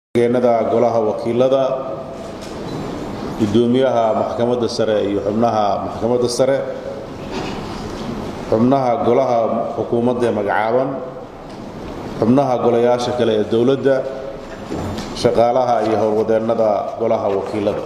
geenada golaha wakiilada gudoomiyaha maxkamadda sare iyo xubnaha maxkamadda sare xubnaha golaha xukuumadda ee magacaaban xubnaha golayaasha kale ee dowladda shaqaalaha iyo howlwadeennada golaha wakiilada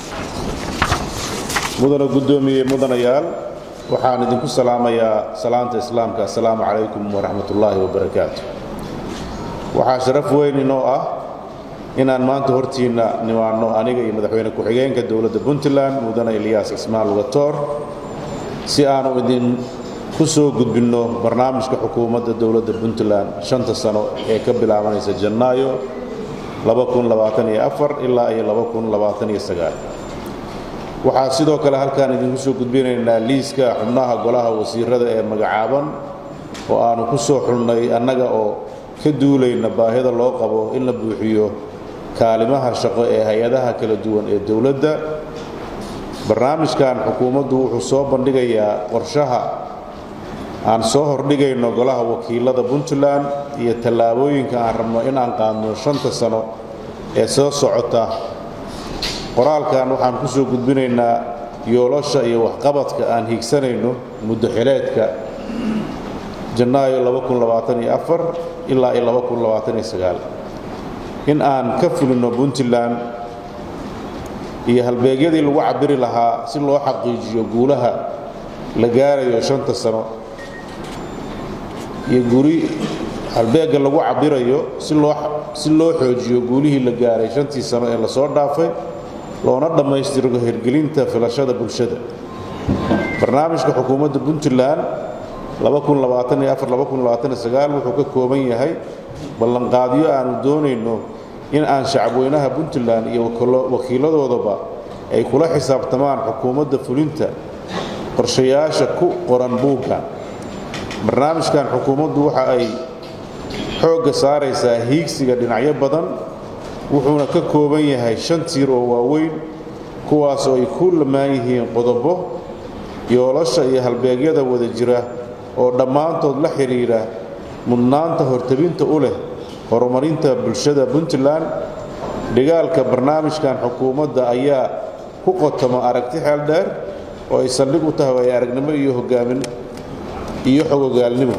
mudana guddoomiye mudanayaal waxaan idinku salaamayaa salaanta islaamka assalaamu calaykum waraxmat ullaahi wabarakaatu waxaa sharaf weyn inoo ah inaan maanta hortiinna nimaanno aniga iyo madaxweyne ku-xigeenka dowladda puntland mudane ilyaas cismaan lugatoor si aanu idinku soo gudbinno barnaamijka xukuumadda dowladda puntland shanta sano ee ka bilaabanaysa janaayo ilaa iyo waxaa sidoo kale halkaan idinku soo gudbinaynaa liiska xubnaha golaha wasiirada ee magacaaban oo aanu ku soo xulnay annaga oo ka duulayna baahida loo qabo in la buuxiyo kaalimaha shaqo ee hay-adaha kala duwan ee dowladda barnaamijkan xukuumaddu wuxuu soo bandhigayaa qorshaha aan soo hordhigayno golaha wakiilada puntland iyo tallaabooyinka aan rabno in aan qaadno shanta sano ee soo socota qoraalkan waxaan ku soo gudbinaynaa yoolasha iyo waxqabadka aan hiigsanayno muddo xileedka janaayo ilaa iyo in aan ka fulino puntland iyo halbeegyadii lagu cabiri lahaa si loo xaqiijiyo guulaha la gaarayo shanta sano iyo guri halbeegga lagu cabirayo si loo xoojiyo guulihii la gaaray shantii sano ee lasoo dhaafay loona dhammaystiro hirgelinta filashada bulshada barnaamijka xukuumadda puntland wuxuu ka kooban yahay ballanqaadyo aanu doonayno in aan shacabweynaha puntland iyo wakiiladoodaba ay kula xisaabtamaan xukuumadda fulinta qorshayaasha ku qoran buuggan barnaamijkan xukuumaddu waxa ay xoogga saaraysaa hiigsiga dhinacyo badan wuxuuna ka kooban yahay shan tiir oo waaweyn kuwaasoo ay ku lamaan yihiin qodobo yoolasha iyo halbeegyada wada jira oo dhammaantood la xidhiidha mudnaanta hortabinta u leh horumarinta bulshada puntland dhigaalka barnaamijkan xukuumadda ayaa ku qotoma aragti xeel dheer oo ay saldhig u tahay waaya aragnimo iyo hogaamin iyo xogogaalnimo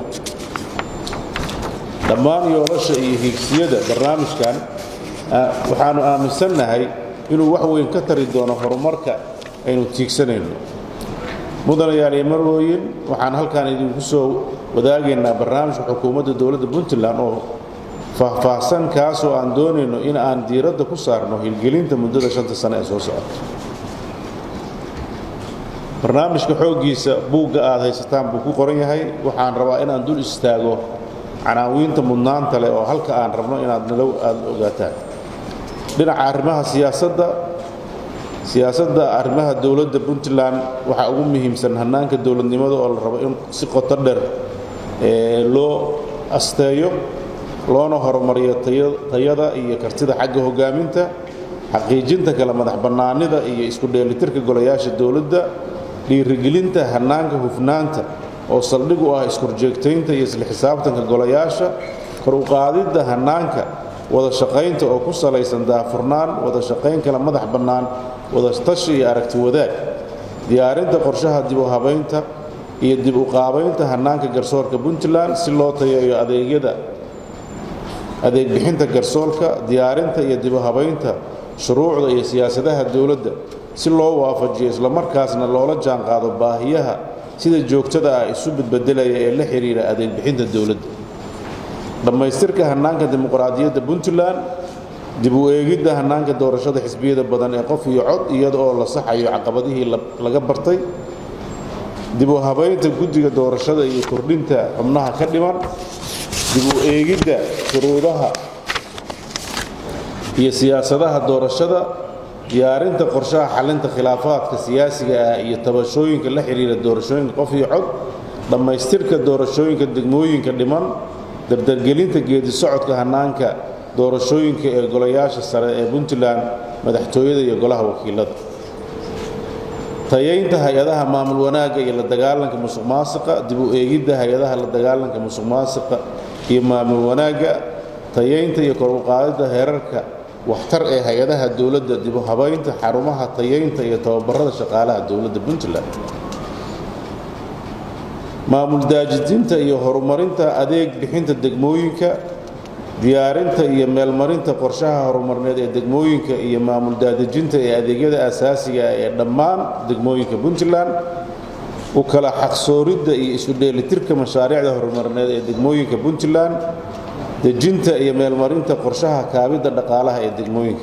dhammaan yoolasha iyo hiigsiyada barnaamijkan waxaannu aaminsannahay inuu wax weyn ka tari doono horumarka aynu tiigsanayno mudanayaal iyo marwooyin waxaan halkaan idinku soo wadaagaynaa barnaamijka xukuumadda dowladda puntland oo faahfaahsan kaasoo aan doonayno in aan diiradda ku saarno hilgelinta muddada shanta sano ee soo socota barnaamijka xooggiisa buugga aad haysataan buu ku qoran yahay waxaan rabaa inaan dul istaago canaawiinta mudnaanta leh oo halka aan rabno inaad nalow aada ogaataan dhinaca arrimaha siyaasadda siyaasadda arrimaha dowladda puntland waxaa ugu muhiimsan hannaanka dowladnimada oo la rabo in si qoto dheer loo asteeyo loona horumariyo tayada iyo kartida xagga hogaaminta xaqiijinta kale madax bannaanida iyo isku dheelitirka golayaasha dowladda dhiirigelinta hannaanka hufnaanta oo saldhig u ah iskorjeegtaynta iyo isla xisaabtanka golayaasha kor u qaadidda hannaanka wada shaqaynta oo ku salaysan daafurnaan wada shaqayn kale madax bannaan wada tashi iyo aragti wadaag diyaarinta qorshaha dib u habaynta iyo dib u qaabaynta hannaanka garsoorka puntland si loo tayeeyo adeegyada adeeg bixinta garsoorka diyaarinta iyo dib u habaynta shuruucda iyo siyaasadaha dowladda si loo waafajiyo islamarkaasna loola jaanqaado baahiyaha sida joogtada ah isu badbedelaya ee la xidhiidha adeeg bixinta dowladda dhammaystirka hannaanka dimuqraadiyadda puntland dib u eegidda hannaanka doorashada xisbiyada badan ee qof iyo cod iyada oo la saxayo caqabadihii laga bartay dib u habaynta guddiga doorashada iyo kordhinta xubnaha ka dhiman dib u eegidda shuruudaha iyo siyaasadaha doorashada diyaarinta qorshaha xalinta khilaafaadka siyaasiga ah iyo tabashooyinka la xidhiidha doorashooyinka qof iyo cod dhammaystirka doorashooyinka degmooyinka dhiman dardargelinta geedi socodka hannaanka doorashooyinka ee golayaasha sare ee puntland madaxtooyada iyo golaha wakiilada tayaynta hay-adaha maamul wanaagga iyo la dagaalanka musuq maasiqa dib u eegidda hay-adaha la dagaalanka musuq maasiqa iyo maamul wanaagga tayaynta iyo kor u qaadidda heerarka waxtar ee hay-adaha dowladda dibu habaynta xarumaha tayaynta iyo tababarada shaqaalaha dowladda puntland maamul daajidinta iyo horumarinta adeeg bixinta degmooyinka diyaarinta iyo meelmarinta qorshaha horumarneed ee degmooyinka iyo maamul daadejinta ee adeegyada asaasiga ah ee dhammaan degmooyinka puntland u kala xaqsooridda iyo isu dheelitirka mashaariicda horumarineed ee degmooyinka puntland dejinta iyo meelmarinta qorshaha kaabidda dhaqaalaha ee degmooyinka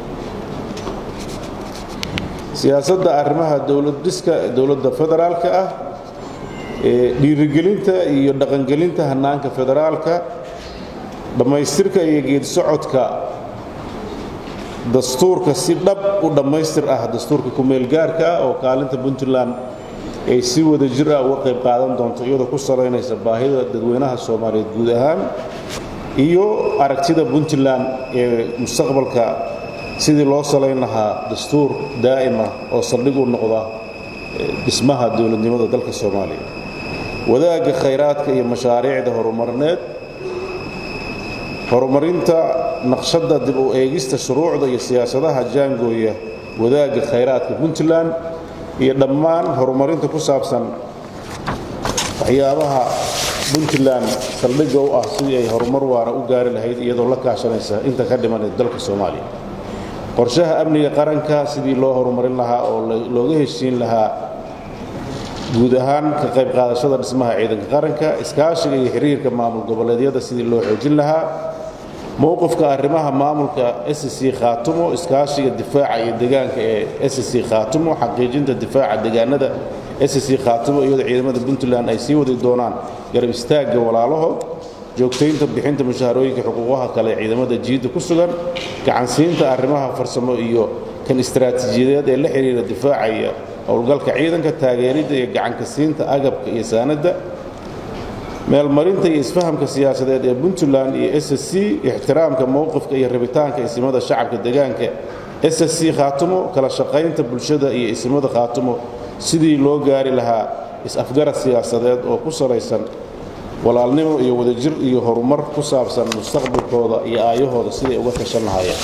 siyaasadda arrimaha dowladdhiska dowladda federaalka ah ee dhiirigelinta iyo dhaqangelinta hannaanka federaalka dhammaystirka iyo geedisocodka dastuurka si dhab u dhammaystir ah dastuurka ku-meelgaarka ah oo kaalinta puntland ay si wada jir ah uga qayb qaadan doonto iyadoo ku salaynaysa baahida dadweynaha soomaaliyeed guud ahaan iyo aragtida puntland ee mustaqbalka sidii loo salayn lahaa dastuur daa'ima oo saldhig u noqda dhismaha dowladnimada dalka soomaaliya wadaagga khayraadka iyo mashaariicda horumarineed horumarinta naqshadda dib u eegista shuruucda iyo siyaasadaha jaangooya wadaagga khayraadka puntland iyo dhammaan horumarinta ku saabsan waxyaabaha puntland saldhigga u ah sidii ay horumar waara u gaari lahayd iyadoo la kaashanaysa inta ka dhiman dalka soomaaliya qorshaha amniga qaranka sidii loo horumarin lahaa oo looga heshiin lahaa guud ahaan ka qayb qaadashada dhismaha ciidanka qaranka iskaashiga iyo xiriirka maamul goboleedyada sidii loo xoojin lahaa mowqifka arrimaha maamulka sc khaatumo iskaashiga difaaca iyo degaanka ee sc khaatumo xaqiijinta difaaca degaanada sc khaatumo iyadoo ciidamada puntland ay sii wadi doonaan garab istaagga walaalahood joogtaynta bixinta mushaharooyinka xuquuqaha kale ee ciidamada jiidda ku sugan gacansiinta arrimaha farsamo iyo kan istaraatiijiyadeed ee la xidhiira difaaca iyo howlgalka ciidanka taageeridda iyo gacanka siinta agabka iyo saanadda meelmarinta iyo isfahamka siyaasadeed ee puntland iyo ssc ixtiraamka mowqifka iyo rabitaanka isimada shacabka degaanka ssc khaatumo kala shaqaynta bulshada iyo isimada khaatumo sidii loo gaari lahaa is-afgarad siyaasadeed oo ku salaysan walaalnimo iyo wadajir iyo horumar ku saabsan mustaqbalkooda iyo aayahooda siday uga tashan lahaayeen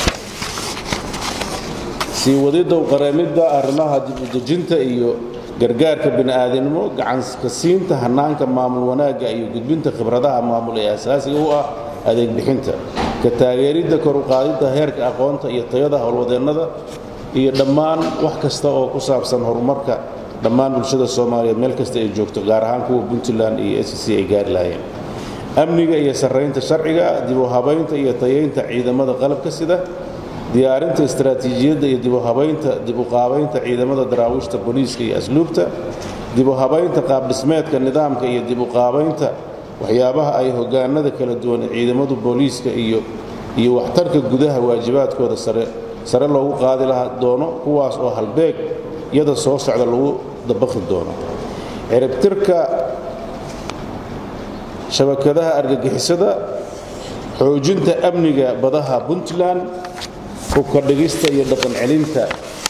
sii wadidda qareemidda arrimaha dibudejinta iyo gargaarka bini'aadanimo gacanka siinta hannaanka maamul wanaagga iyo gudbinta khibradaha maamul ee asaasiga u ah adeeg bixinta ka taageeridda kor u qaadidda heerka aqoonta iyo tayada howlwadeennada iyo dhammaan wax kasta oo ku saabsan horumarka dhammaan bulshada soomaaliyeed meel kasta ay joogto gaar ahaan kuwa puntland iyo sc ay gaari lahaayeen amniga iyo sarraynta sharciga dib u habaynta iyo tayaynta ciidamada qalabka sida diyaarinta istaraatiijiyadda iyo dib u habaynta dib u qaabaynta ciidamada daraawiishta booliiska iyo asluubta dib u habaynta qaabdhismeedka nidaamka iyo dib u qaabaynta waxyaabaha ay hogaanada kala duwan ee ciidamadu booliiska iyo iyo waxtarka gudaha waajibaadkooda sare sare loogu qaadi laha doono kuwaas oo halbeeg yada soo socda lagu dabaqi doono ciribtirka shabakadaha argagixisada xoojinta amniga badaha puntland hubka dhigista iyo dhaqan celinta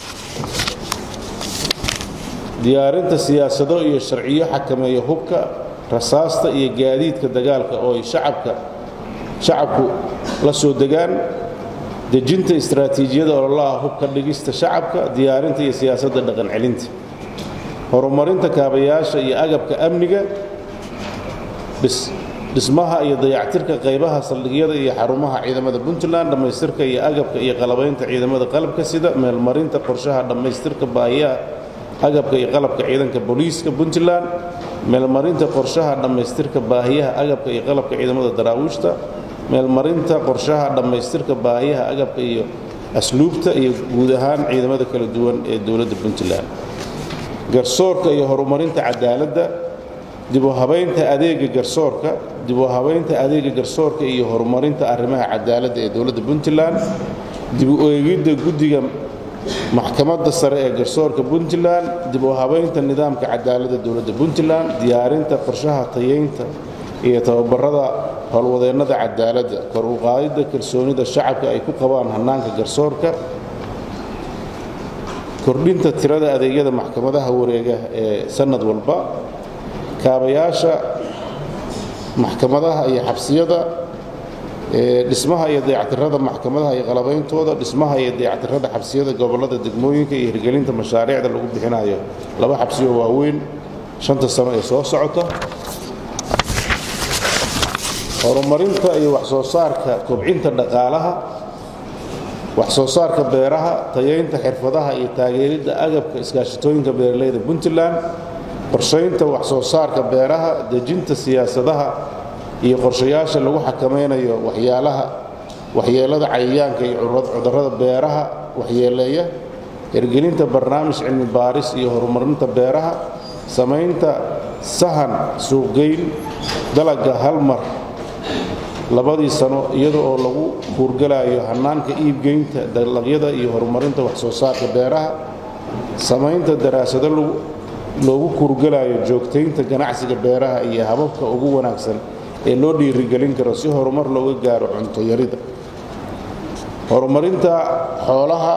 diyaarinta siyaasado iyo sharciyo xakameeya hubka rasaasta iyo gaadiidka dagaalka oo ay shacabka shacabku la soo degaan dejinta istaraatiijiyada ololaha hubka dhigista shacabka diyaarinta iyo siyaasadda dhaqan celinta horumarinta kaabayaasha iyo agabka amniga dhismaha iyo dayactirka qaybaha saldhigyada iyo xarumaha ciidamada puntland dhammaystirka iyo agabka iyo qalabaynta ciidamada qalabka sida meelmarinta qorshaha dhammaystirka baahiyaha agabka iyo qalabka ciidanka booliiska puntland meelmarinta qorshaha dhammaystirka baahiyaha agabka iyo qalabka ciidamada daraawiishta meelmarinta qorshaha dhammaystirka baahiyaha agabka iyo asluubta iyo guud ahaan ciidamada kala duwan ee dowladda puntland garsoorka iyo horumarinta cadaaladda dib u habaynta adeega garsoorka dib u habaynta adeega garsoorka iyo horumarinta arrimaha cadaaladda ee dowladda puntland dib u eegidda guddiga maxkamadda sare ee garsoorka puntland dib u habaynta nidaamka cadaaladda dowladda puntland diyaarinta qorshaha tayeynta iyo tababarada howlwadeennada cadaaladda kor u qaadidda kalsoonida shacabka ay ku qabaan hannaanka garsoorka kordhinta tirada adeegyada maxkamadaha wareega ee sannad walba kaabayaasha maxkamadaha iyo xabsiyada dhismaha iyo dayactirada maxkamadaha iyo qalabeyntooda dhismaha iyo dayactirada xabsiyada gobollada degmooyinka iyo hirgelinta mashaariicda lagu bixinayo laba xabsiyo waaweyn shanta sano ee soo socota horumarinta iyo waxsoo saarka kobcinta dhaqaalaha waxsoo saarka beeraha tayaynta xirfadaha iyo taageeridda agabka iskaashatooyinka beeralayda puntland qorshaynta waxsoo saarka beeraha dejinta siyaasadaha iyo qorshayaasha lagu xakamaynayo waxyaalaha waxyeelada cayayaanka iyo cudurrada beeraha waxyeeleeya hirgelinta barnaamij cilmi baaris iyo horumarinta beeraha samaynta sahan suuqgeyn dalagga hal mar labadii sano iyada oo lagu kuurgalayo hannaanka iibgeynta dalagyada iyo horumarinta waxsoo saarka beeraha samaynta daraasado loogu kuurgalayo joogtaynta ganacsiga beeraha iyo hababka ugu wanaagsan ee loo dhiirigelin karo si horumar looga gaaro cunto yarida horumarinta xoolaha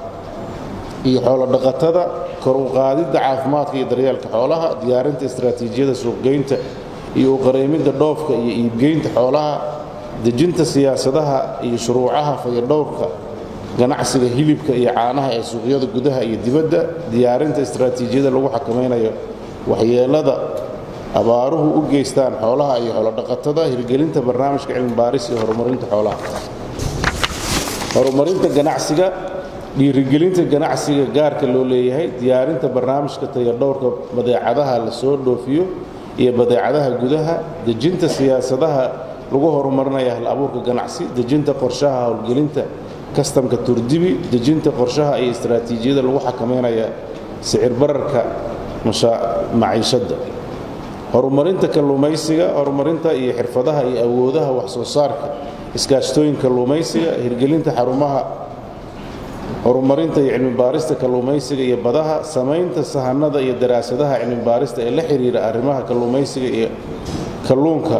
iyo xoolodhaqatada kor u qaadidda caafimaadka iyo daryeelka xoolaha diyaarinta istaraatiijiyada suuqgeynta iyo uqareymidda dhoofka iyo iibgeynta xoolaha dejinta siyaasadaha iyo shuruucaha fayadhowrka ganacsiga hilibka iyo caanaha ee suuqyada gudaha iyo dibadda diyaarinta istaraatiijiyada lagu xakamaynayo waxyeelada abaaruhu u geystaan xoolaha iyo xoolodhaqatada hirgelinta barnaamijka cilmibaaris iyo horumarinta xoolaha horumarinta ganacsiga dhiirigelinta ganacsiga gaarka loo leeyahay diyaarinta barnaamijka tayadhowrka badeecadaha la soo dhoofiyo iyo badeecadaha gudaha dejinta siyaasadaha lagu horumarinaya hal abuurka ganacsi dejinta qorshaha howlgelinta kastamka turdibi dejinta qorshaha iyo istaraatiijiyada lagu xakameynaya sicir bararka maciishadda horumarinta kalluumaysiga horumarinta iyo xirfadaha iyo awoodaha waxsoo saarka iskaashtooyinka kalluumaysiga hirgelinta xarumaha horumarinta iyo cilmibaarista kalluumaysiga iyo badaha samaynta sahanada iyo daraasadaha cilmibaarista ee la xiriira arrimaha kalluumaysiga iyo kalluunka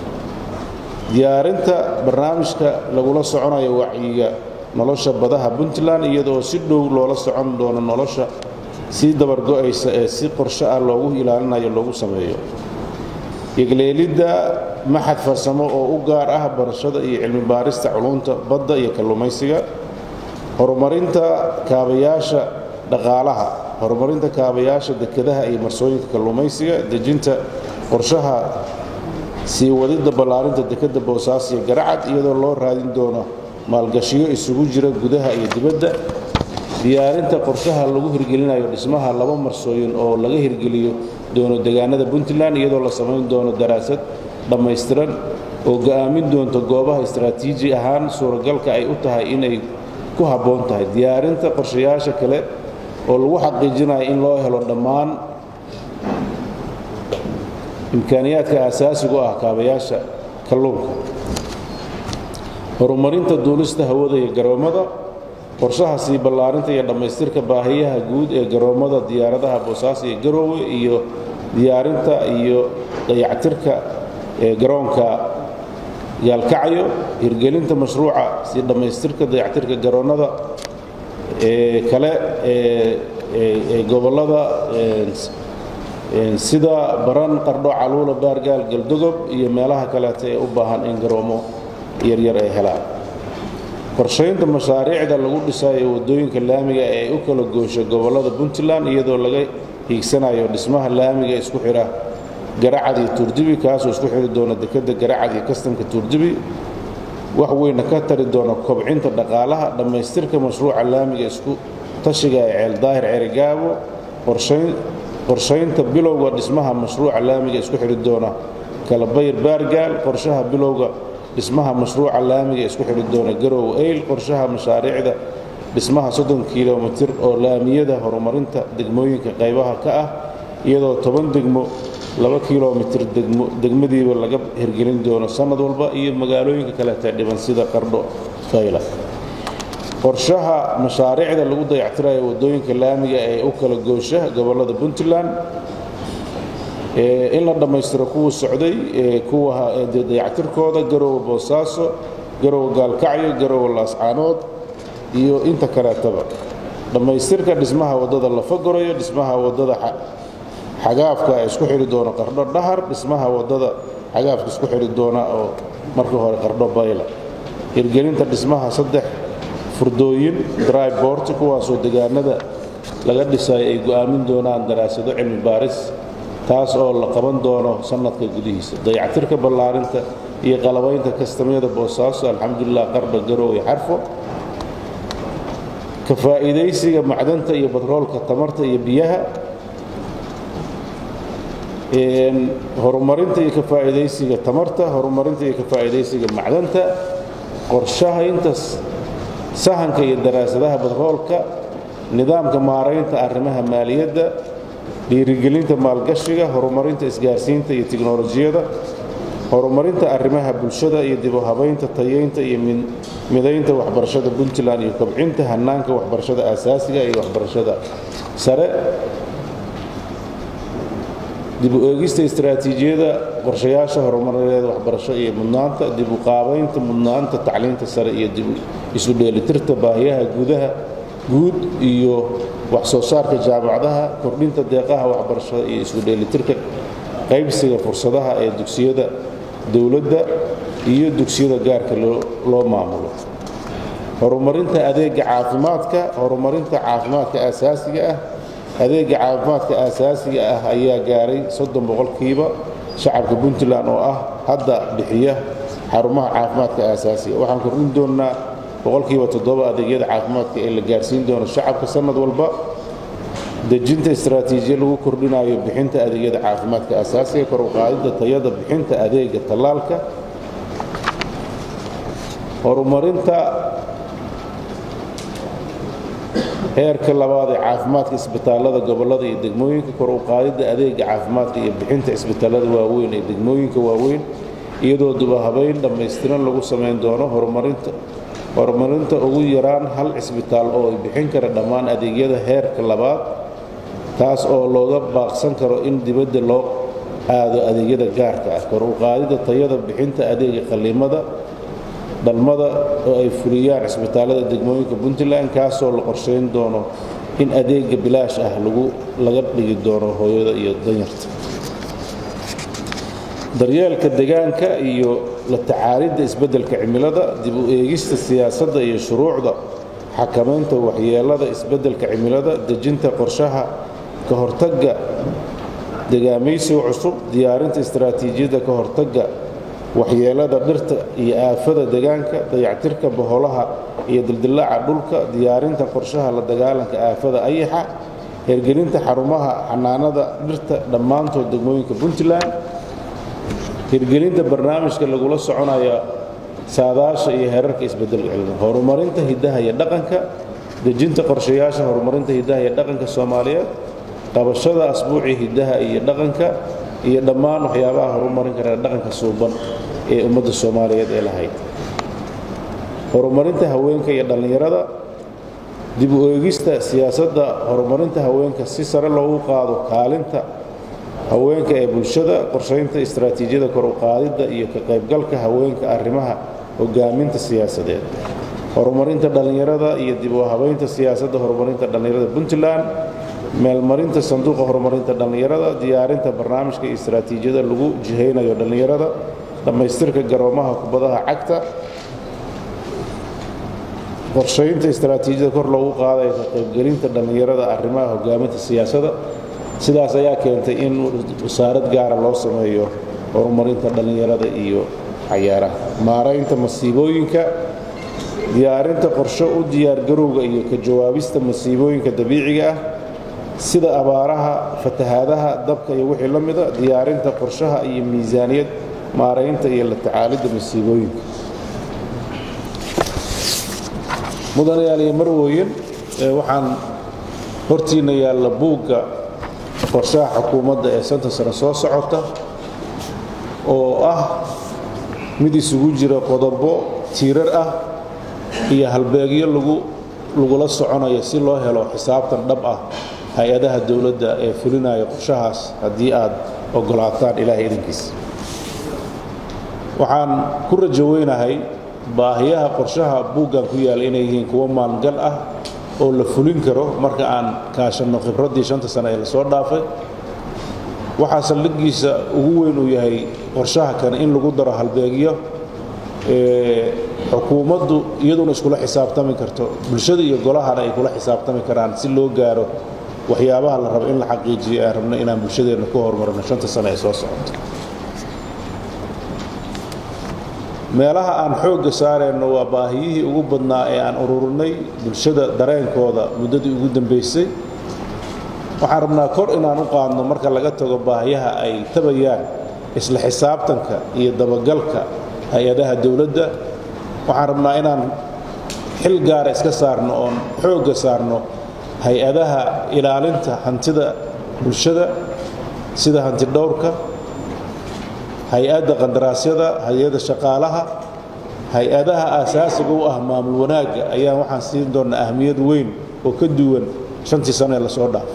diyaarinta barnaamijka lagula soconayo wacyiga nolosha badaha puntland iyadoo si dhow loola socon doono nolosha sii dabargo'aysa ee si qorsho ah loogu ilaalinayo loogu sameeyo yegleelidda maxad farsamo oo u gaar ah barashada iyo cilmibaarista culunta badda iyo kalluumaysiga horumarinta kaabayaasha dhaqaalaha horumarinta kaabayaasha dekedaha iyo marsooyinka kalluumaysiga dejinta qorshaha sii wadidda ballaarinta dekedda boosaaso iyo garacad iyadoo loo raadin doono maalgashiyo isugu jira gudaha iyo dibadda diyaarinta qorshaha lagu hirgelinayo dhismaha laba marsooyin oo laga hirgeliyo doono deegaanada puntland iyadoo la samayn doono daraasad dhammaystiran oo go'aamin doonto goobaha istaraatiiji ahaan suuragalka ay u tahay inay ku habboon tahay diyaarinta qorshayaasha kale oo lagu xaqiijinayo in loo helo dhammaan imkaaniyaadka aasaasigu ah kaabayaasha kalluunka horumarinta duulista hawada iyo garoommada qorshaha sii ballaarinta iyo dhammaystirka baahiyaha guud ee garoommada diyaaradaha boosaaso iyo garoowe iyo diyaarinta iyo dayactirka ee garoonka yaalkacyo hirgelinta mashruuca sii dhammaystirka dayactirka garoonnada ee kale ee gobollada sida baran qardho caluula baargaal galdogob iyo meelaha kaleeta ee u baahan in garoomo yaryar ay helaan qorshaynta mashaariicda lagu dhisayo waddooyinka laamiga ee u kala goosha gobollada puntland iyadoo laga hiigsanayo dhismaha laamiga isku xidha garacad iyo tuurdibi kaasoo isku xidhi doona dekedda garacad iyo kastamka tuurdibi wax weyna ka tari doona kobcinta dhaqaalaha dhammaystirka mashruuca laamiga isku tashiga ee ceeldaahir ceerigaabo qorshaynta bilowga dhismaha mashruuca laamiga isku xidhi doona kalabayr baargaal qorshaha bilowga dhismaha mashruuca laamiga isku xidhi doona garow eyl qorshaha mashaariicda dhismaha soddon kilomitir oo laamiyada horumarinta degmooyinka qaybaha ka ah iyadoo toban degmo laba kilomitir degmadiiba laga hirgelin doono sannad walba iyo magaalooyinka kaleeta dhiban sida qardho fayla qorshaha mashaariicda lagu dayactirayo waddooyinka laamiga ee u kala goosha gobollada puntland in la dhammaystiro kuwa socday kuwa dayactirkooda garowe boosaaso garowe gaalkacyo garowe laascaanood iyo inta kaleetaba dhammaystirka dhismaha waddada lafagorayo dhismaha waddada xagaafka ee isku xidhi doona qardho dhahar dhismaha waddada xagaafka isku xidhi doona oo marka hore qardho bayla hirgelinta dhismaha saddex furdooyin drybort kuwaasoo degaanada laga dhisayo ay go'aamin doonaan daraasado cilmi baaris taas oo la qaban doono sannadka gudihiisa dayactirka ballaarinta iyo qalabaynta kastamyada boosaaso alxamdulilah qarba garow iyo xarfo ka faa'iidaysiga macdanta iyo batroolka tamarta iyo biyaha horumarinta iyo ka faa'iidaysiga tamarta horumarinta iyo ka faa'iidaysiga macdanta qorshahaynta sahanka iyo daraasadaha batroolka nidaamka maaraynta arrimaha maaliyadda dhiirigelinta maalgashiga horumarinta isgaarsiinta iyo tiknolojiyada horumarinta arrimaha bulshada iyo dib u habaynta tayeynta iyo midaynta waxbarashada puntland iyo kobcinta hanaanka waxbarashada aasaasiga iyo waxbarashada sare dib u eegista istaraatiijiyada qorshayaasha horumarineed waxbarasho iyo mudnaanta dib u qaabaynta mudnaanta tacliinta sare iyo dib isu dheelitirta baahiyaha gudaha guud iyo wax soo saarka jaamacadaha kordhinta deeqaha waxbarashada iyo isu dheelitirka qaybsiga fursadaha ee dugsiyada dowladda iyo dugsiyada gaarka loo maamulo horumarinta adeega caafimaadka horumarinta caafimaadka aasaasiga ah adeega caafimaadka aasaasiga ah ayaa gaaray soddon boqolkiiba shacabka puntland oo ah hadda bixiya xarumaha caafimaadka aasaasiga waxaan kordhin doonnaa boqolkiiba toddoba adeegyada caafimaadka ee la gaarsiin doono shacabka sannad walba dejinta istaraatiijiya lagu kordhinayo bixinta adeegyada caafimaadka aasaasiga kor u qaadidda tayada bixinta adeega tallaalka horumarinta heerka labaad ee caafimaadka isbitaallada gobollada iyo degmooyinka kor u qaadidda adeega caafimaadka iyo bixinta isbitaallada waaweyn ee degmooyinka waaweyn iyadoo dubahabayn dhammaystiran lagu samayn doono horumarinta horumarinta ugu yaraan hal cisbitaal oo ay bixin kara dhammaan adeegyada heerka labaad taas oo looga baaqsan karo in dibadda loo aado adeegyada gaarka ah kor u qaadidda tayada bixinta adeega qalliimada dhalmada oo ay fuliyaan cisbitaallada degmooyinka puntland kaasoo la qorshayn doono in adeega bilaash ah laga dhigi doono hooyada iyo danyarta daryeelka degaanka iyo la tacaalidda isbeddelka cimilada dib u eegista siyaasadda iyo shuruucda xakamaynta waxyeelada isbeddelka cimilada dejinta qorshaha ka hortagga degaamaysiga cusub diyaarinta istaraatiijiyadda ka hortagga waxyeelada dhirta iyo aafada degaanka dayactirka boholaha iyo dildillaaca dhulka diyaarinta qorshaha la dagaalanka aafada ayaxa hergelinta xarumaha xanaanada dhirta dhammaantood degmooyinka puntland hirgelinta barnaamijka lagula soconayo saadaasha iyo heerarka isbeddelka cilmi horumarinta hiddaha iyo dhaqanka dejinta qorshayaasha horumarinta hiddaha iyo dhaqanka soomaaliyeed qabashada asbuucii hiddaha iyo dhaqanka iyo dhammaan waxyaabaha horumarin kara dhaqanka suuban ee ummadda soomaaliyeed ee lahayd horumarinta haweenka iyo dhallinyarada dib u eegista siyaasadda horumarinta haweenka si sare loogu qaado kaalinta haweenka ee bulshada qorshaynta istaraatiijiyada kor u qaadidda iyo ka qaybgalka haweenka arrimaha hogaaminta siyaasadeed horumarinta dhallinyarada iyo dib u habaynta siyaasadda horumarinta dhallinyarada puntland meelmarinta sanduuqa horumarinta dhallinyarada diyaarinta barnaamijka iyo istaraatiijiyada lagu jihaynayo dhallinyarada dhammaystirka garoomaha kubadaha cagta qorshaynta istaraatiijiyada kor loogu qaadayo ka qaybgelinta dhallinyarada arrimaha hogaaminta siyaasadda sidaas ayaa keentay in wasaarad gaara loo sameeyo horumarinta dhallinyarada iyo cayaaraha maaraynta masiibooyinka diyaarinta qorsho u diyaargarowga iyo ka jawaabista masiibooyinka dabiiciga ah sida abaaraha fatahaadaha dabka iyo wixii la mida diyaarinta qorshaha iyo miisaaniyad maaraynta iyo la tacaalidda masiibooyinka mudanayaal iyo marwooyin waxaan hortiina yaalla buugga qorshaha xukuumadda ee santa sano soo socota oo ah mid isugu jira qodobo tiirar ah iyo halbeegyo lagula soconayo si loo helo xisaabtan dhab ah hay-adaha dowladda ee fulinaya qorshahaas haddii aad ogolaataan ilaahay idinkiisa waxaan ku rajo weynahay baahiyaha qorshaha buuggan ku yaalla inay yihiin kuwo maangal ah oo la fulin karo marka aan kaashanno khibraddii shanta sane ee lasoo dhaafay waxaa saldhiggiisa ugu weyn uu yahay qorshaha kane in lagu daro halbeegyo xukuumaddu iyaduna iskula xisaabtami karto bulshada iyo golahana ay kula xisaabtami karaan si loo gaaro waxyaabaha la rabo in la xaqiijiyo aan rabno inaan bulshadeenna ku horumarino shanta sano ee soo socoto meelaha aan xoogga saarayno waa baahiyihii ugu badnaa ee aan ururinay bulshada dareenkooda muddadii ugu dambaysay waxaan rabnaa kor inaan u qaadno marka laga tago baahiyaha ay tabayaan isla xisaabtanka iyo dabagalka hay-adaha dowladda waxaan rabnaa inaan xil gaara iska saarno oon xoogga saarno hay-adaha ilaalinta hantida bulshada sida hanti dhowrka hay-adda qandaraasyada hay-adda shaqaalaha hay-adaha aasaasiga u ah maamul wanaagga ayaan waxaan siin doonnaa ahmiyad weyn oo ka duwan shantii sano ee lasoo dhaafo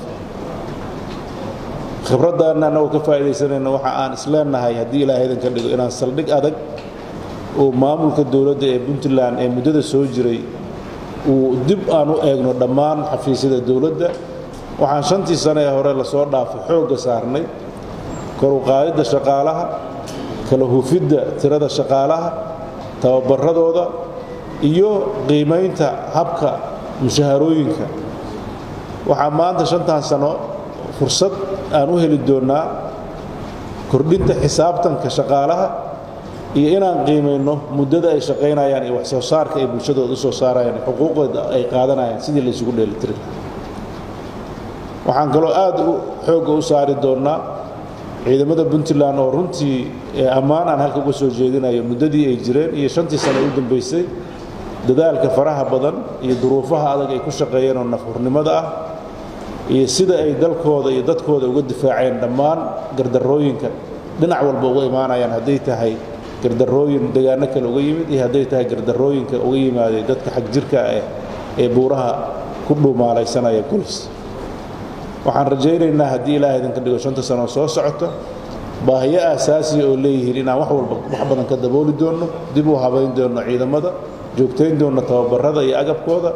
khibraddaanna annagoo ka faa'iidaysanayna waxa aan isleenahay haddii ilaahay idinka dhigo inaan saldhig adag oo maamulka dowladda ee puntland ee muddada soo jiray uu dib aan u eegno dhammaan xafiisyada dowladda waxaan shantii sano ee hore lasoo dhaafay xoogga saarnay koruqaadidda shaqaalaha kala hufidda tirada shaqaalaha tababaradooda iyo qiimaynta habka mushaharooyinka waxaa maanta shantan sano fursad aan u heli doonnaa kordhinta xisaabtanka shaqaalaha iyo inaan qiimayno muddada ay shaqaynayaan iyo wax soo saarka ay bulshadooda u soo saarayaan xuquuqooda ay qaadanayaan sidii la isugu dheelitiri waxaan kaloo aad u xoogga u saari doonnaa ciidamada puntland oo runtii ammaan aan halka uga soo jeedinayo muddadii ay jireen iyo shantii sano u dambaysay dadaalka faraha badan iyo duruufaha adag ay ku shaqeeyeen oo nafhurnimada ah iyo sida ay dalkooda iyo dadkooda uga difaaceen dhammaan gardarrooyinka dhinac walba uga imaanayaan hadday tahay gardarrooyin degaano kale uga yimid iyo hadday tahay gardarrooyinka uga yimaaday dadka xag jirka ah ee buuraha ku dhuumaalaysanaya golis waxaan rajaynaynaa haddii ilaahay idinka dhigo shanta sanoo soo socoto baahiyo aasaasiya oo leeyihiin inaan wax walba wax badan ka dabooli doonno dib u habayn doonno ciidamada joogtayn doonno tababarada iyo agabkooda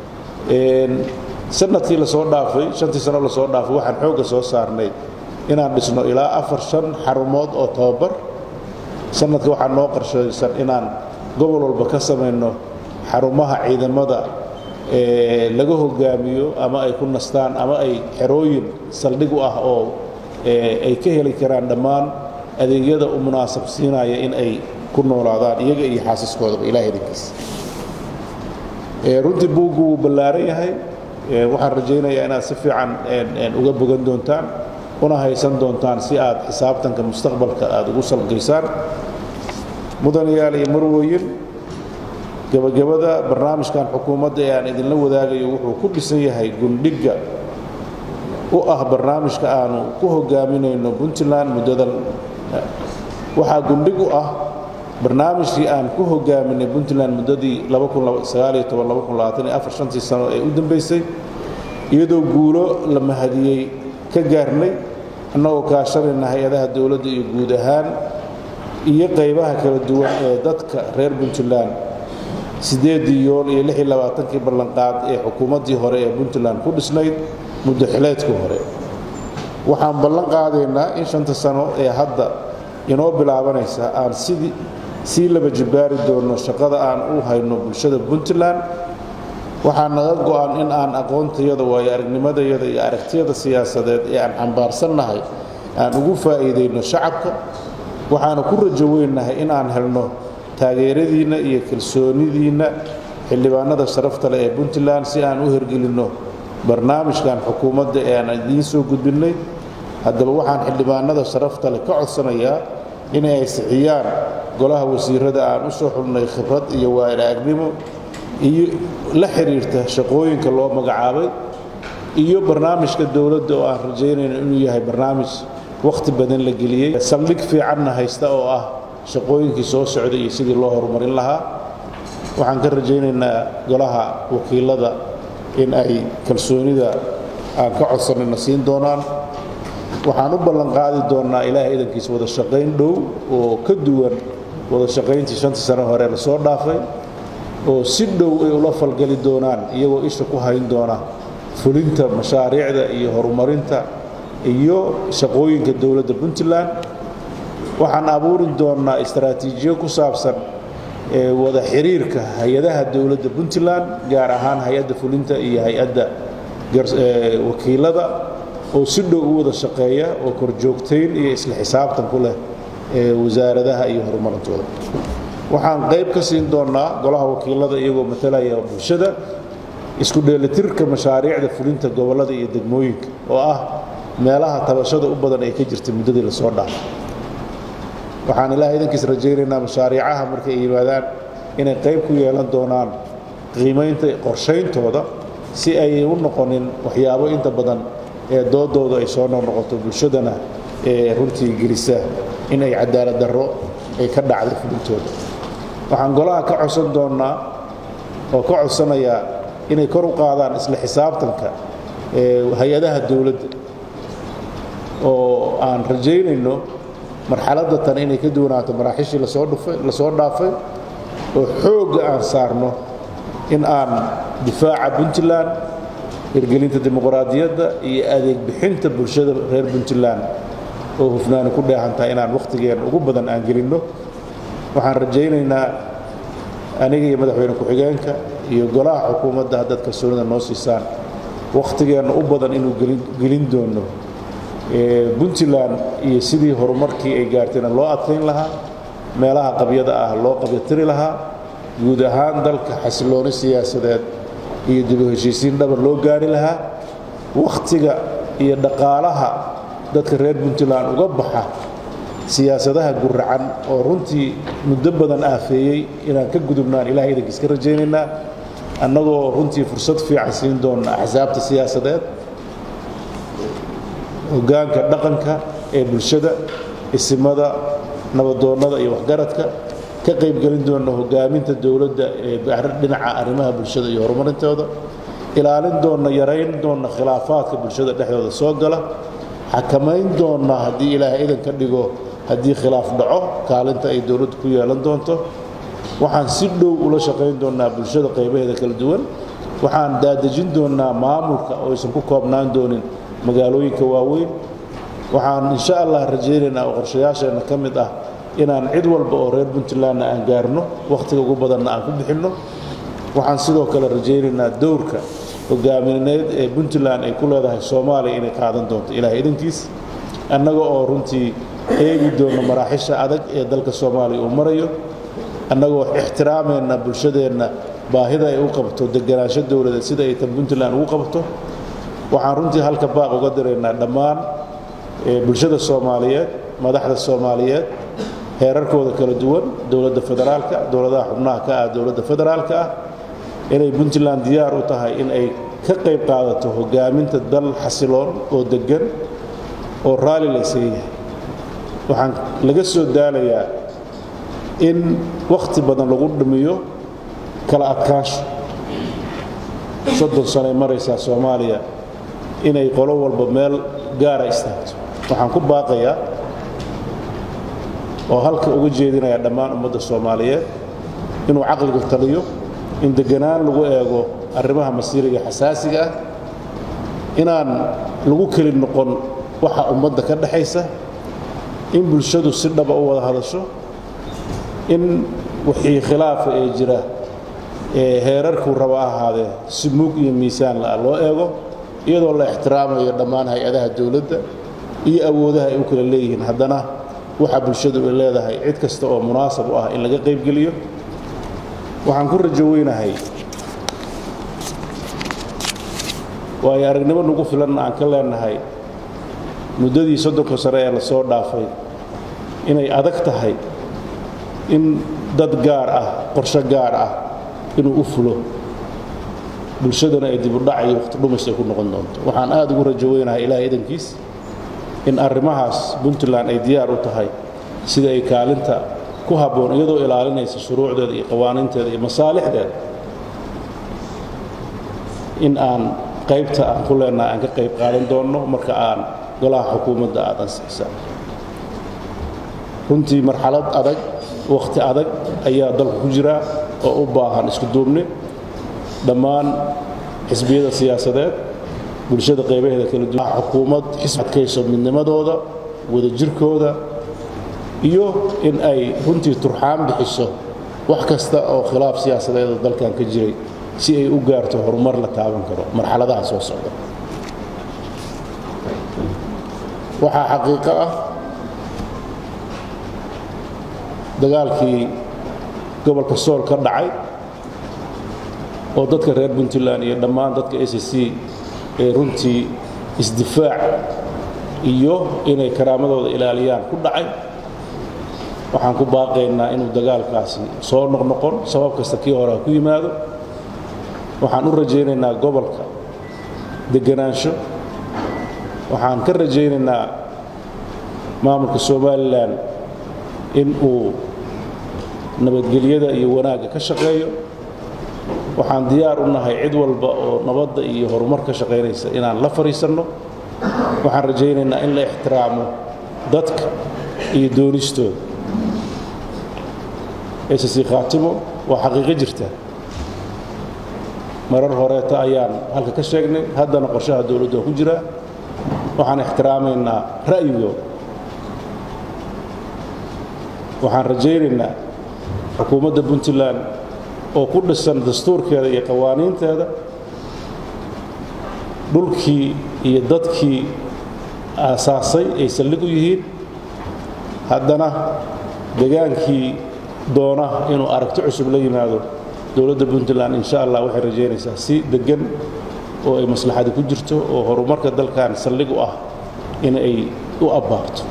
sanadkii lasoo dhaafay shantii sano lasoo dhaafay waxaan xoogga soo saarnay inaan dhisno ilaa afar shan xarumood oo tababar sanadka waxaa noo qarshaysan inaan gobol walba ka samayno xarumaha ciidamada laga hogaamiyo ama ay ku nastaan ama ay xerooyin saldhig u ah oo ay ka heli karaan dhammaan adeegyada u munaasab siinaya in ay ku noolaadaan iyaga iyo xaasiskoodaba ilaah idinkiisa runtii buuggu wuu ballaaran yahay waxaan rajaynayaa inaad si fiican uga bogan doontaan una haysan doontaan si aad xisaabtanka mustaqbalka aad ugu salgaysaan mudanayaal iyo marwooyin gebagabada barnaamijkan xukuumadda ee aan idinla wadaagayo wuxuu ku dhisan yahay gundhigga u ah barnaamijka aanu ku hogaaminayno puntland muddadan waxaa gundhig u ah barnaamijkii aan ku hogaaminay puntland muddadii shantii sano ee u dambaysay iyadoo guulo la mahadiyey ka gaarnay annagoo kaashanayna hay-adaha dowladda iyo guud ahaan iyo qaybaha kala duwan ee dadka reer puntland siddeedii yool iyo lix iyo labaatankii ballanqaad ee xukuumaddii hore ee puntland ku dhisnayd muddo xileedkii hore waxaan ballan qaadaynaa in shanta sano ee hadda inoo bilaabanaysa aan sidii sii laba jibbaari doonno shaqada aan u hayno bulshada puntland waxaa naga go'an in aan aqoontayada waayo aragnimadayada iyo aragtiyada siyaasadeed ee aan xambaarsannahay aan ugu faa'iidayno shacabka waxaana ku rajo weynahay in aan helno taageeradiinna iyo kalsoonidiinna xildhibaanada sharafta leh ee puntland si aan u hergelinno barnaamijkan xukuumadda ee aan idiin soo gudbinnay haddaba waxaan xildhibaanada sharafta leh ka codsanayaa inay ansixiyaan golaha wasiirada aan u soo xulnay khibrad iyo waayaraagnimo iyo la xiriirta shaqooyinka loo magacaabay iyo barnaamijka dowladda oo aan rajaynayno inuu yahay barnaamij wakhti badan la geliyey saldhig fiicanna haysta oo ah shaqooyinkii soo socday iyo sidii loo horumarin lahaa waxaan ka rajaynaynaa golaha wakiilada in ay kalsoonida aan ka codsanayna siin doonaan waxaan u ballanqaadi doonnaa ilaahay idankiisa wada shaqayn dhow oo ka duwan wada shaqayntii shantii sano hore lasoo dhaafay oo si dhow ay ula falgali doonaan iyagoo isha ku hayn doona fulinta mashaariicda iyo horumarinta iyo shaqooyinka dowladda puntland waxaan abuuri doonnaa istaraatiijiyo ku saabsan wada xiriirka hay-adaha dowladda puntland gaar ahaan hay-adda fulinta iyo hay-adda wakiilada oo si dhow u wada shaqeeya oo korjoogtayn iyo isla xisaabtan ku leh wasaaradaha iyo horumarintooda waxaan qayb ka siin doonnaa golaha wakiilada iyagoo matalaya bulshada isku dheelitirka mashaariicda fulinta gobollada iyo degmooyinka oo ah meelaha tabashada u badan ee ka jirta muddadii lasoo dhaafay waxaan ilaah idankiis rajaynaynaa mashaariicaha markay yimaadaan inay qayb ku yeelan doonaan qiimaynta qorshayntooda si ay u noqonin waxyaabo inta badan ee doodooda ay soo noqnoqoto bulshadana ee runtii gelisa in ay cadaalad darro ay ka dhacday fulintooda waxaan golaha ka codsan doonnaa oo ka codsanayaa inay kor u qaadaan isla xisaabtanka hay-adaha dowladda oo aan rajaynayno marxaladda tan inay ka duwanaato maraaxiishii lasoo dhufay lasoo dhaafay oo xoogga aan saarno in aan difaaca puntland hirgelinta dimuqraadiyadda iyo adeeg bixinta bulshada reer puntland oo hufnaani ku dheehantahay inaan wakhtigeen ugu badan aan gelinno waxaan rajaynaynaa aniga iyo madaxweyne ku-xigeenka iyo golaha xukuumadda haddaad kalsoonida noo siisaan wakhtigeenna u badan inuu gelin doono puntland iyo sidii horumarkii ay gaartayna loo adkayn lahaa meelaha qabyada ah loo qabyatiri lahaa guud ahaan dalka xasilooni siyaasadeed iyo dib u heshiisiin dhabar loo gaari lahaa wakhtiga iyo dhaqaalaha dadka reer puntland uga baxa siyaasadaha guracan oo runtii muddo badan aafeeyey inaan ka gudubnaan ilahay idankiis ka rajaynaynaa annagoo runtii fursad fiican siin doonna axsaabta siyaasadeed hoggaanka dhaqanka ee bulshada isimada nabadoonnada iyo waxgaradka ka qaybgelin doonna hoggaaminta dowladda ee dhinaca arrimaha bulshada iyo horumarintooda ilaalin doonna yarayn doonna khilaafaadka bulshada dhexdooda soo gala xakamayn doonna haddii ilaahay idan ka dhigo haddii khilaaf dhaco kaalinta ay dowladdu ku yeelan doonto waxaan si dhow ula shaqayn doonnaa bulshada qaybaheeda kala duwan waxaan daadejin doonnaa maamulka oo aysan ku koobnaan doonin magaalooyinka waaweyn waxaan insha allah rajaynaynaa oo qorshayaasheenna ka mid ah inaan cid walba oo reer puntlandna aan gaarno wakhtiga ugu badanna aan ku bixinno waxaan sidoo kale rajaynaynaa dowrka hogaamineed ee puntland ay ku leedahay soomaaliya inay qaadan doonto ilahay idankiis annaga oo runtii eegi doonno maraaxisha adag ee dalka soomaaliya uu marayo annagoo ixtiraamayna bulshadeenna baahida ay u qabto deganaansho dowladeed sida ay tan puntland ugu qabto waxaan runtii halka baaq uga diraynaa dhammaan bulshada soomaaliyeed madaxda soomaaliyeed heerarkooda kala duwan dowladda federaalka dowladaha xubnaha ka ah dowladda federaalka ah inay puntland diyaar u tahay in ay ka qayb qaadato hoggaaminta dal xasiloon oo deggan oo raalli laysaga yahay waxaan laga soo daalayaa in wakhti badan lagu dhimiyo kala adkaansho soddon sanoay maraysaa soomaaliya inay qolo walba meel gaara istaagto waxaan ku baaqayaa oo halka uga jeedinaya dhammaan ummadda soomaaliyeed inuu caqligu taliyo in deganaan lagu eego arrimaha masiiriga xasaasiga ah inaan lagu keli noqon waxa ummadda ka dhexaysa in bulshadu si dhaba u wada hadasho in wixii khilaafa ee jira ee heerarkuu raba ahaadee si mug iyo miisaan la'a loo eego iyadoo la ixtiraamayo dhammaan hay-adaha dowladda iyo awoodaha ay u kala leeyihiin haddana waxa bulshadu ay leedahay cid kasta oo munaasab u ah in laga qaybgeliyo waxaan ku rajo weynahay waayo aragnimo nagu filanna aan ka leenahay muddadii soddonka sare ee lasoo dhaafay inay adag tahay in dad gaar ah qorsho gaar ah inuu u fulo bulshadana ay dibudhac iyo waqti dhumis ay ku noqon doonto waxaan aad ugu rajo weynahay ilahay idankiis in arrimahaas puntland ay diyaar u tahay sida ay kaalinta ku habboon iyadoo ilaalinaysa shuruucdeeda iyo qawaaniinteeda iyo masaalixdeeda in aan qaybta aan ku leenahay aan ka qayb qaadan doonno marka aan golaha xukuumadda aad ansixisaan runtii marxalad adag wakhti adag ayaa dalku ku jira oo u baahan isku duubni dhammaan xisbiyada siyaasadeed bulshada qaybaheeda kala duwan xukuumad xisbi adkayso midnimadooda wadajirkooda iyo in ay runtii turxaan bixiso wax kasta oo khilaaf siyaasadeed oo dalkan ka jiray si ay u gaarto horumar la taaban karo marxaladaha soo socda waxaa xaqiiqo ah dagaalkii gobolka sool ka dhacay oo dadka reer puntland iyo dhammaan dadka s c ee runtii isdifaac iyo inay karaamadooda ilaaliyaan ku dhacay waxaan ku baaqaynaa inuu dagaalkaasi soo noqnoqon sabab kasta kii hore ha ku yimaado waxaan u rajaynaynaa gobolka deganaansho waxaan ka rajaynaynaa maamulka somalilan in uu nabadgelyada iyo wanaagga ka shaqeeyo waxaan diyaar u nahay cid walba oo nabadda iyo horumar ka shaqaynaysa inaan la fadhiisanno waxaan rajaynaynaa in la ixtiraamo dadka iyo doonistooda ss khaatimo waa xaqiiqo jirta marar horeeta ayaan halka ka sheegnay haddana qorshaha dowladdu waa ku jiraa waxaan ixtiraamaynaa ra'yigooda waxaan rajaynaynaa xukuumadda puntland oo ku dhisan dastuurkeeda iyo qawaaniinteeda dhulkii iyo dadkii aasaasay ay saldhig u yihiin haddana degaankii doona inuu aragti cusub la yimaado dowladda puntland insha allah waxay rajaynaysaa si deggan oo ay maslaxadi ku jirto oo horumarka dalkan saldhig u ah in ay u abbaarto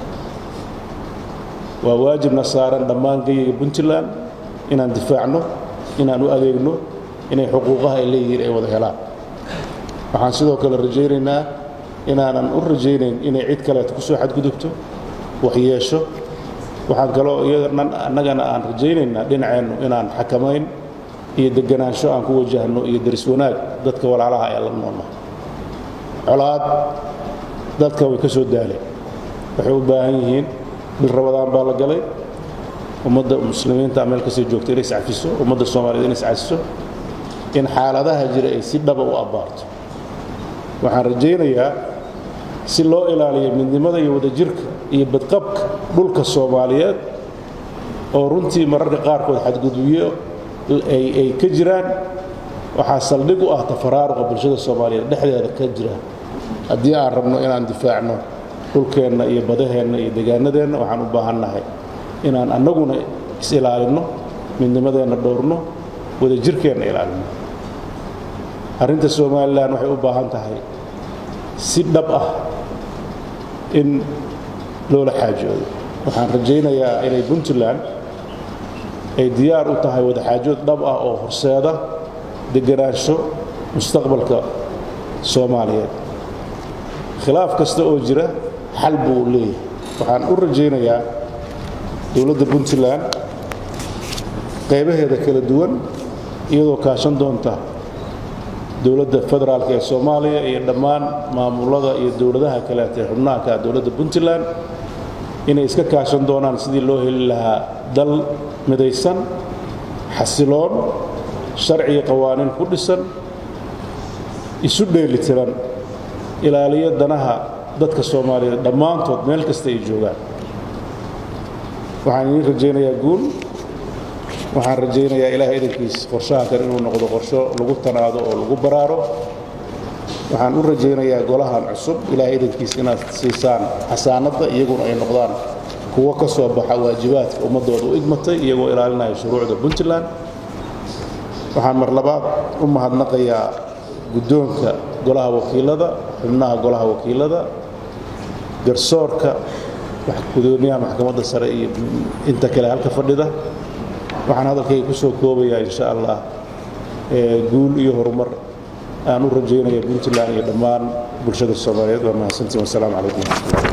waa waajibna saaran dhammaan geyiga puntland inaan difaacno inaan u adeegno inay xuquuqaha ay leeyihiin ay wada helaan waxaan sidoo kale rajaynaynaa inaanan u rajaynayn inay cid kaleeto ku soo xadgudubto waxyeesho waxaan kaloo iyadan annagana aan rajaynaynaa dhinaceennu inaan xakamayn iyo deganaansho aan ku wajahno iyo deris wanaag dadka walaalaha ee la noolna colaad dadka way ka soo daaleen waxay u baahan yihiin bil rabadaan baa la galay ummadda muslimiinta meel kastay joogto inay iscafiso ummadda soomaaliyed inay iscafiso in xaaladaha jira ay si dhaba u abbaarto waxaan rajaynayaa si loo ilaaliyo midnimada iyo wadajirka iyo badqabka dhulka soomaaliyeed oo runtii mararka qaarkood xadgudubyo ay ka jiraan waxaa saldhig u ah tafaraaruqa bulshada soomaaliyeed dhexdeeda ka jira haddii aan rabno inaan difaacno dhulkeenna iyo badaheenna iyo degaanadeenna waxaan u baahannahay inaan annaguna is-ilaalinno midnimadeenna dhowrno wadajirkeenna ilaalinno arrinta somalilan waxay u baahan tahay si dhab ah in loola xaajoodo waxaan rajaynayaa inay puntland ay diyaar u tahay wadaxaajood dhab ah oo horseeda deganaansho mustaqbalka soomaaliyeed khilaaf kasta oo jira xal buu leeyahay waxaan u rajaynayaa dowladda puntland qaybaheeda kala duwan iyadoo kaashan doonta dowladda federaalk ee soomaaliya iyo dhammaan maamulada iyo dowladaha kaleeta ee xubnaha ka dowladda puntland inay iska kaashan doonaan sidii loo heli lahaa dal midaysan xasiloon sharciga qawaaniin ku dhisan isu dheelitiran ilaaliyo danaha dadka soomaaliyeed dhammaantood meel kasta ay joogaan waxaan idiin rajaynayaa guul waxaan rajaynayaa ilaah idankiis qorshaha kale inuu noqdo qorsho lagu tanaado oo lagu baraaro waxaan u rajaynayaa golahan cusub ilaah idankiis inaad siisaan xasaanadda iyaguna ay noqdaan kuwo ka soo baxa waajibaadka ummaddooda u igmatay iyagoo ilaalinaya shuruucda puntland waxaan mar labaad u mahadnaqayaa guddoonka golaha wakiilada xubnaha golaha wakiilada garsoorka gudoomiyaha maxkamadda sare iyo inta kale halka fadhida waxaan hadalkayga ku soo koobayaa insha allah guul iyo horumar aan u rajaynaya puntland iyo dhammaan bulshada soomaaliyeed waa mahadsantiin wasalaamu calaykum